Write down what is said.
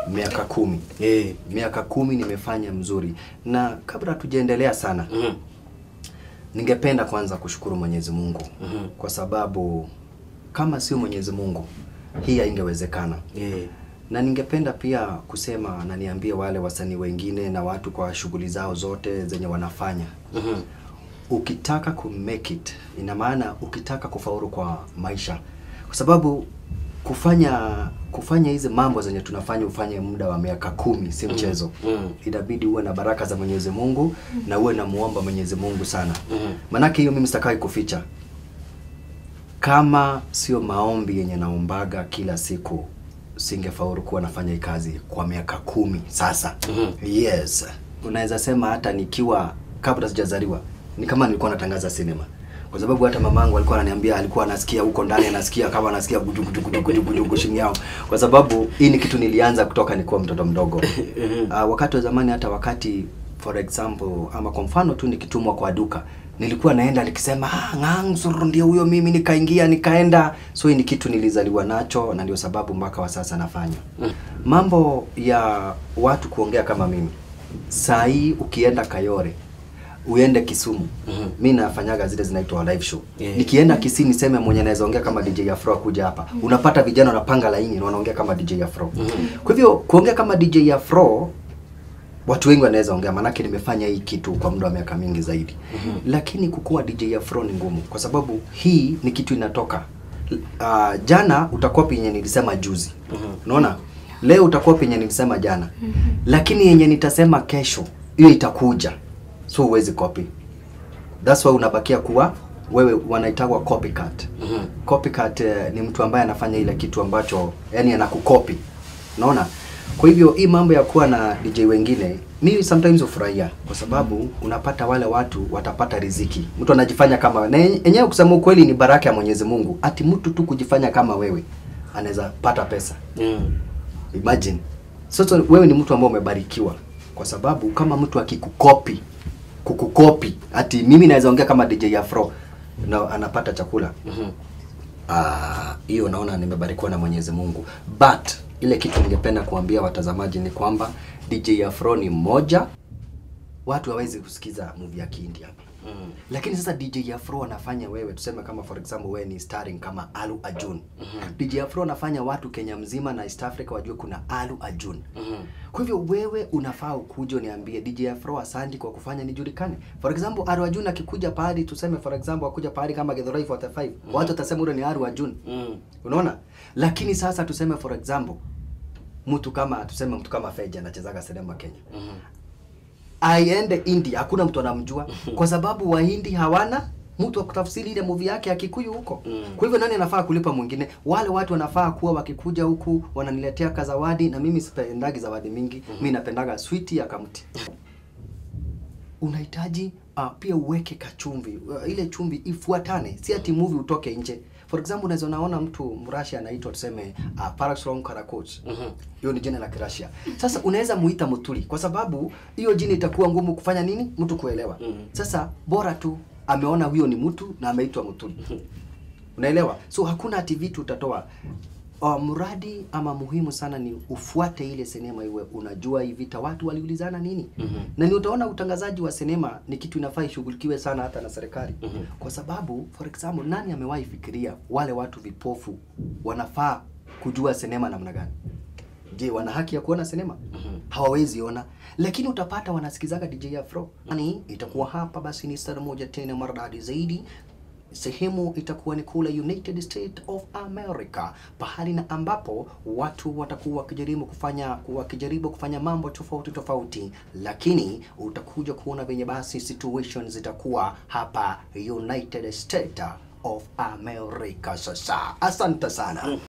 miaka kumi Eh. miaka kumi nimefanya mzuri na kabla tujaendelea sana Mhm. ningependa kwanza kushukuru mwenyezi mungu Mhm. kwa sababu kama sio mwenyezi mungu hii haingewezekana Eh. na ningependa pia kusema na niambie wale wasanii wengine na watu kwa shughuli zao zote zenye wanafanya Mhm. ukitaka ku make it ina maana ukitaka kufaulu kwa maisha kwa sababu kufanya kufanya hizi mambo zenye tunafanya ufanye muda wa miaka kumi si mchezo Mm. inabidi uwe na baraka za mwenyezi mungu na uwe na muomba mwenyezi mungu sana Mhm. manake hiyo mimi sitakai kuficha kama sio maombi yenye naombaga kila siku singefaulu kuwa nafanya hii kazi kwa miaka kumi sasa Mhm. yes unaweza sema hata nikiwa kabla sijazaliwa ni kama nilikuwa natangaza sinema kwa sababu hata mamangu alikuwa ananiambia alikuwa anasikia huko ndani anasikia kama anasikia gudu gudu gudu gudu gudu gudu chini yao kwa sababu hii ni kitu nilianza kutoka nikiwa mtoto mdogo uh, wakati wa zamani hata wakati for example ama kwa mfano tu nikitumwa kwa duka nilikuwa naenda nikisema ah, ngangsur ndio huyo mimi nikaingia nikaenda so hii ni kitu nilizaliwa nacho na ndio sababu mpaka wa sasa nafanya mambo ya watu kuongea kama mimi saa hii ukienda kayore uende kisumu Mhm. mi nafanyaga zile zinaitwa live show Yeah. nikienda kisii niseme mwenye naweza ongea kama dj afro akuja hapa unapata vijana wanapanga laini na wanaongea kama dj afro kwa hivyo kuongea kama dj afro watu wengi wanaweza ongea manake nimefanya hii kitu kwa muda wa miaka mingi zaidi lakini kukuwa dj afro ni ngumu kwa sababu hii ni kitu inatoka uh, jana utakuwa penye nilisema juzi unaona leo utakuwa penye nilisema jana lakini yenye nitasema kesho hiyo itakuja so huwezi copy that's why unabakia kuwa wewe wanaitagwa copycat Mhm. copycat eh, ni mtu ambaye anafanya ile kitu ambacho yani anakukopi unaona kwa hivyo hii mambo ya kuwa na dj wengine mimi sometimes hufurahia kwa sababu unapata wale watu watapata riziki mtu anajifanya kama na yenye- yenyewe kusema ukweli ni baraka ya mwenyezi mungu ati mtu tu kujifanya kama wewe anaweza pata pesa Mm. imagine sasa wewe ni mtu ambaye umebarikiwa kwa sababu kama mtu akikukopi kukukopi ati mimi naweza ongea kama DJ Afro na anapata chakula Mhm. Ah, hiyo naona nimebarikiwa na Mwenyezi Mungu but ile kitu ningependa kuambia watazamaji ni kwamba DJ Afro ni mmoja watu hawezi kusikiza movie ya Kihindi hapa Mm. lakini sasa DJ Afro anafanya wewe tuseme kama for example wewe ni starring kama Alu Ajun DJ Afro anafanya watu Kenya mzima na East Africa wajue kuna Alu Ajun Mhm. kwa hivyo wewe unafaa ukuje uniambie DJ Afro asante kwa kufanya nijulikane. For example, Aru Ajun akikuja pahali tuseme for example akuja pahali kama Githurai 45. Watu watasema ule ni Aru Ajun. Mm. Unaona? Lakini sasa tuseme for example mtu kama tuseme mtu kama Feja anachezaga sinema Kenya. Mhm. Aende India hakuna mtu anamjua kwa sababu Wahindi hawana mtu wa kutafsiri ile movie yake ya Kikuyu huko. Mm. Kwa hivyo nani anafaa kulipa mwingine? Wale watu wanafaa kuwa wakikuja huku wananiletea kazawadi na mimi sipendagi zawadi mingi. Mimi napendaga sweet ya kamti. Unahitaji uh, pia uweke kachumvi. Uh, ile chumvi ifuatane. Si ati movie utoke nje. For example, unaweza unaona mtu Mrashi anaitwa tuseme uh, Paraxron Karakoch. Mhm. Hiyo ni jina la Kirashia. Sasa unaweza muita Mutuli kwa sababu hiyo jina itakuwa ngumu kufanya nini? Mtu kuelewa. Mhm. Sasa bora tu ameona huyo ni mtu na ameitwa Mutuli. Unaelewa? So hakuna ati vitu utatoa. Uh, mradi ama muhimu sana ni ufuate ile sinema iwe unajua hii vita watu waliulizana nini Mhm. na ni utaona utangazaji wa sinema ni kitu inafaa ishughulikiwe sana hata na serikali Mhm. kwa sababu for example nani amewahi fikiria wale watu vipofu wanafaa kujua sinema namna gani je wana haki ya kuona sinema Mhm. hawawezi ona lakini utapata wanasikizaga DJ Afro yani itakuwa hapa basi ni saa moja tena maridadi zaidi sehemu itakuwa ni kule United States of America, pahali na ambapo watu watakuwa wakijaribu kufanya wakijaribu kufanya mambo tofauti tofauti, lakini utakuja kuona venye basi situations zitakuwa hapa United States of America. Sasa asante sana.